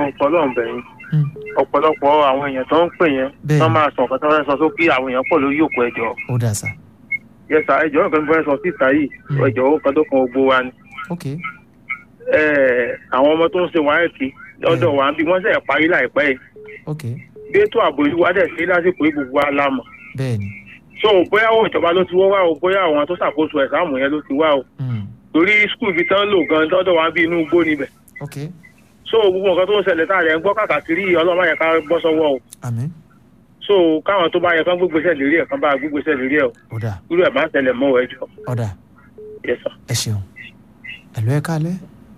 fọlọ́run bẹ̀yìn Mm. ọ̀pọ̀lọpọ̀ àwọn èèyàn tó ń pè yẹn Bẹ́ẹ̀ni. wọ́n máa sọ nǹkan tó fẹ́ sọ sókè àwọn èèyàn pọ̀ lórí òkú ẹjọ́ ó dà sá yẹsà ẹjọ́ nǹkan tó fẹ́ sọ síta yìí Mm. ẹjọ́ ó kan tó kan gbogbo wa ni ok Eh, àwọn ọmọ tó ń ṣe wáyẹ̀tì lọ́dọ̀ wa bí wọ́n ṣe parí láìpẹ́ yìí ok bí ètò ààbò yìí wá dẹ̀ sí lásìkò ìbùkún wa lámọ̀ bẹ́ẹ̀ ni so bóyá àwọn ìjọba ló ti wọ́ wá o bóyá àwọn tó ṣàkóso ẹ̀sáàmù yẹn ló ti wá o Mm. torí skul ibi tán lò gan lọ́dọ̀ wa bí inú igbó níbẹ̀ ok so gbogbo nǹkan tó ń ṣẹlẹ̀ tá a lẹ̀ ń gbọ́ kàkàkiri yìí ọlọ́mọ yẹn ká bọ́ sọ́wọ́ o àmín so káwọn tó bá yẹ kán gbégbèsè lérí ẹ̀ kán bá gbégbèsè lérí ẹ̀ o ó dà irú ẹ̀ máa ń tẹ̀lẹ̀ mọ́ ẹjọ́ ó dà yes sir. ẹ ṣeun ẹ̀lú ẹ kálẹ́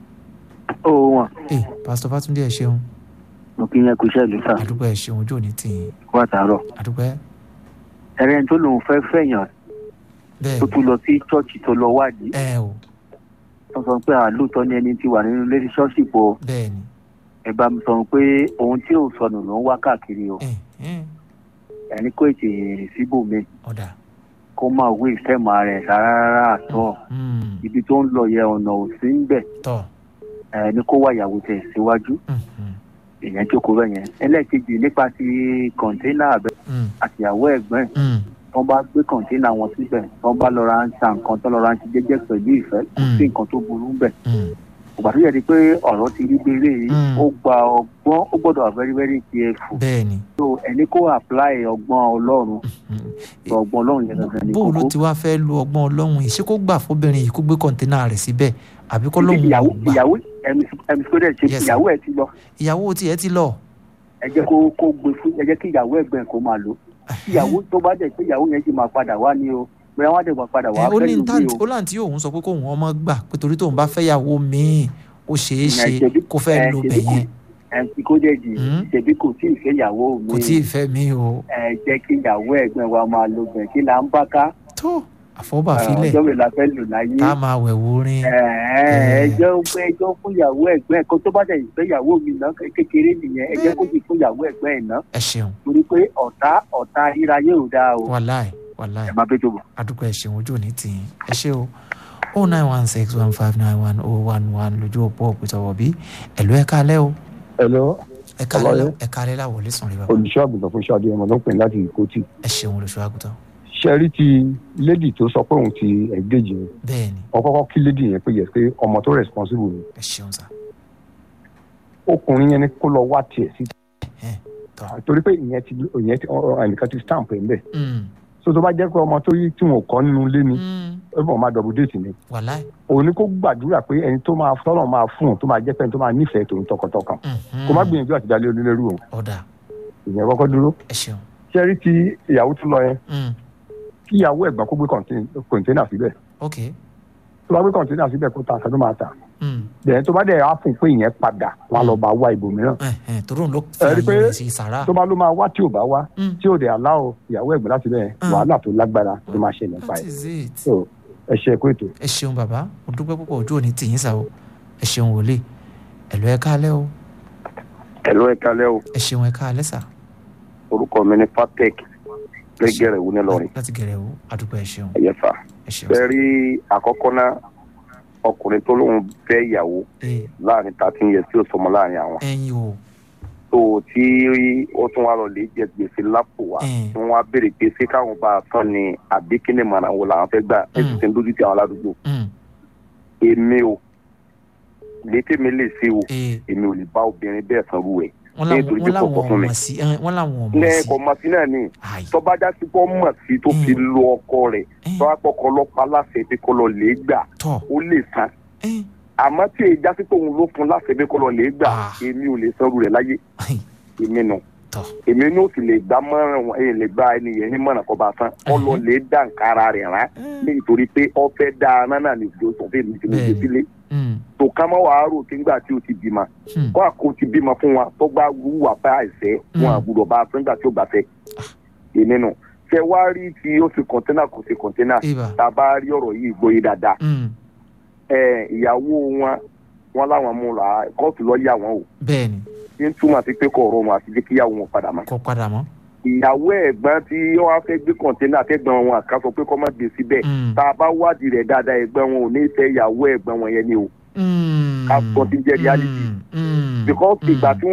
ó wọn ẹ pásítọ̀ fátúndé ẹ ṣeun mo kí yẹn kú iṣẹ́ ìlú sá àdúgbò ẹ ṣeun ojú òní tì yín kó àtàárọ̀ àdúgbò ẹ ẹrẹ́ tó lòun fẹ́ fẹ̀yàn bẹ́ẹ̀ tó tún lọ sí chọ́ọ̀chì tó lọ wádìí ẹ o tó sọ pé àlóòótọ́ ni ẹni tí wà nínú relationship o bẹ́ẹ̀ ni ẹ bá mi sọ pé ohun tí ò sọnù ló ń wá káàkiri o ẹ ẹ ẹni kò ètè síbòmí ó dà kó máa wé ìfẹ́mọ̀ ara ẹ̀ rárá rárá àtọ́ Mm. ibi tó ń lọ yẹ ọ̀nà ò sí ń bẹ̀ tọ́ ẹni kó wá ìyàwó tẹ̀ síwájú Mm, mm, èèyàn jókòó bẹ́ẹ̀ yẹn ẹlẹ́ẹ̀kejì nípa ti kọ̀ńténà àbẹ mm, àtìyàwó ẹ̀gbọ́n ẹ̀ mm. tó bá gbé kọ̀ńténà wọn síbẹ̀ tó bá lọ ra ń ta nǹkan tó lọ ra ń ti jẹ́jẹ́ pẹ̀lú ìfẹ́ kò sí Mm. nǹkan tó burú ń bẹ̀ Mm. ìgbà tó yẹ di pé ọ̀rọ̀ ti rí gbére yìí Mm. ó gba ọgbọ́n ó gbọ́dọ̀ wà very very careful bẹ́ẹ̀ ni so ẹni kó apply ọgbọ́n ọlọ́run Mm. so ọgbọ́n ọlọ́run yẹn gangan ní bó o ló kókó ti wá fẹ́ lo ọgbọ́n ọlọ́run yìí ṣé kó gbà fóbìnrin yìí kó gbé kọ́ńténà rẹ̀ síbẹ̀ àbí kó lóun ìyàwó ò gbà ìyàwó ẹ̀mí sódẹ̀ ṣe Yes, sir. ìyàwó ẹ̀ ti lọ ìyàwó tiẹ̀ ti lọ ẹ jẹ́ kó kó gbé fún ẹ jẹ́ kí ìyàwó ẹ̀gbọ́n ẹ̀ kó máa lò ìyàwó tó bá dẹ̀ pé ìyàwó yẹn sì máa padà wá ní o bóyá wọ́n á dẹ̀ máa padà wá ẹ ó fẹ́ ní lómi táǹtì o ó láǹtí òun sọ pé kóun ọmọ gbà pé torí tóun bá fẹ́yàwó míì ó ṣeé ṣe Ìyẹn ṣebí- kó fẹ́ ẹ, lo ṣebí bẹ̀ kò- yẹn ẹ̀ ti kó dẹ̀ jì Mm. ṣèbí kò tí ì fẹ́ ìyàwó mi kò tí ì fẹ́ mi o ẹ jẹ́ kí ìyàwó ẹ̀gbọ́n wa máa lo bẹ̀ kí là ń bá ká tó àfọ́bàfilẹ̀ ọjọ́ mi la fẹ́ lò láyé tá a máa wẹ̀ wúrin ẹjọ́ pé ẹjọ́ fún ìyàwó ẹ̀gbọ́n ẹ̀ kó tó bá dẹ̀ fẹ́ ìyàwó mi ná kékeré nìyẹn ẹ jẹ́ kó sì fún ìyàwó ẹ̀gbọ́n ẹ̀ ná ẹ ṣeun torí pé ọ̀tá ọ̀tá ríráyé ò dáa o wàláì wàláì ẹ máa bẹ́ tó bọ̀. àdúgbò ẹ ṣeun ojú òní tì yín ẹ ṣe o o nine one six one five nine one oh one one lójú òpó òpìtọ̀wọ̀ bí ẹ̀lú ẹ̀ kálẹ̀ o Hello, ẹ̀ kálẹ̀ Hello. ẹ̀ kálẹ̀ láwọlé sùn rí bàbá olùṣọ́ àgùntàn fún ṣáàdì ọmọ ló ń pè ní láti ìkótì. ẹ ṣeun olùṣọ́ àgùntàn ṣẹ́rí ti lady tó sọ pé òun ti engage yẹn bẹ́ẹ̀ ni wọ́n kọ́kọ́ kí lady yẹn pé yẹ pé ọmọ tó responsible ni ẹ ṣeun sá ọkùnrin yẹn ni kó lọ wá tiẹ̀ sí ẹ̀ tọ́ torí pé ìyẹn ti ìyẹn ti ọ- ẹnìkan ti stamp ẹ̀ ń bẹ̀ Mm, so tó bá jẹ́ pé ọmọ tó yí tí wọn ò kọ́ nínú ilé ni mm, ó bọ̀ máa double date ni wàláì òun ni kó gbàdúrà pé ẹni tó máa tọ́lọ̀ máa fún un tó máa jẹ́ pé ẹni tó máa nífẹ̀ẹ́ tòun tọkàntọkàn mhm, kó má gbìyànjú àti dalẹ̀ onílẹ̀rú òun ọ̀dà ìyẹn kọ́kọ́ dúró ẹ ṣeun ṣẹ́rí ti ìyàwó tó lọ yẹn Mm, kí ìyàwó ẹ̀gbọ́n kó gbé kọ̀ǹténà síbẹ̀ ok tó bá gbé kọ̀ǹténà síbẹ̀ kó ta àṣà tó máa ta Mm, bẹ́ẹ̀ tó bá dẹ̀ á fún pé ìyẹn padà wọn á lọ bá wá ibòmíràn ẹ̀ ẹ̀ torí òun ló fi ẹ rí i pé àyè rẹ̀ sí sàrà tó bá ló máa wá tí ò bá wá Mm. tí ò dẹ̀ aláwọ̀ ìyàwó ẹ̀gbọ́n láti bẹ́ẹ̀ Mm. wàhálà tó lágbára tó máa ṣẹlẹ̀ nípa that ẹ̀ is it. so ẹ ṣe ẹ̀kọ́ ètò. ẹ ṣeun bàbá mo dúpẹ́ púpọ̀ ojú òní tì yín sá o ẹ ṣeun wòlíì ẹ̀lú ẹ̀ kálẹ̀ o ẹ̀lú ẹ̀ka lẹ́ o ẹ ṣeun ẹ̀ kálẹ̀ sá orúkọ mi ní patek lẹ́gẹ̀rẹ̀ wú nílọrin láti gẹ̀rẹ̀ o àdúgbò ẹ ṣeun ẹ̀yẹ fà. ẹ ṣeun bẹ́ẹ̀ rí àkọ́kọ́ náà ọkùnrin tó lóun fẹ́ ìyàwó ee láàrin thirteen years tí ó sọmọ láàrin àwọn ẹyin o tó tí ó tún wá lọ lè jẹ gbèsè lápò wa Mm. tí wọ́n á béèrè pé ṣé káwọn bá a tán ni àbí kí ni màrà wo làwọn fẹ́ gbà Mm. ètò tí ń dójú ti àwọn aládùúgbò Mm, èmi o létí mi lè ṣe o ee èmi ò lè bá obìnrin bẹ́ẹ̀ sanwó ẹ̀ wọ́n nítorí làwọn pé wọ́n làwọn kọ̀ọ̀kan fún mi. ọmọ sí ẹ, wọ́n làwọn ọmọ sí lẹ́ẹ̀kọ́ màsí náà ni ayi tọ́ba já sí pọ́ mọ̀ sí tó fi Mm. lo ọkọ rẹ̀ ẹ, tọ́ba pọkọ ọlọ́pàá láṣẹ pé kọ́ lọ lè gbà tọ́ ó lè san ẹ, àmọ́ tí èyí já sí pé òun ló fún láṣẹ pé kọ́ lọ lè gbà Ah. èmi ò lè sanwó rẹ̀ láyé ayi, èmi nù tọ́ èmi ní ó sì lè gbá mọ́ràn wọn èyí lè gba ẹni yẹn ní mọ̀ràn kọ́ bá san kọ́ lọ lè dá nǹkan ara rẹ̀ rán ẹ, nítorí pé ọ fẹ́ dá aná náà ní ìjọ sọ fún mi tí mo gbé Bẹ́ẹ̀ni. sílé mm, tó ká mọ́ wàá rò tí ńgbà tí o ti bímọ mm, kó àkó ti bímọ fún wa tó bá wúwà bá àìsẹ́ wọn Mm. àgbùdọ̀ bá a fún nígbà tí ó bá fẹ́ èmi nù ṣe wá rí tí ó ti kọ̀ńténà kò sí kọ̀ńténà ibà tá a bá rí ọ̀rọ̀ yìí gbóyè dáadáa mm, ẹ ìyàwó wọn wọn láwọn mú la kóòtù lọ yà wọn o bẹ́ẹ̀ ni ní túmọ̀ sí pé kò rọrùn àti jẹ́ kíyàwó wọn padà mọ́. kọ́ padà mọ́ ìyàwó ẹ̀gbọ́n tí wọ́n á fẹ́ gbé kọ̀ǹténà àtẹ̀gbọ́n wọn àká sọ pé kọ́ má gbé síbẹ̀ Mm, tá a bá wádìí rẹ̀ dáadáa ẹ̀gbọ́n wọn ò ní fẹ́ ìyàwó ẹ̀gbọ́n wọn yẹn ni o mm, ká sọ ti jẹ́ reality. mm, mm, because mm. ìgbà tí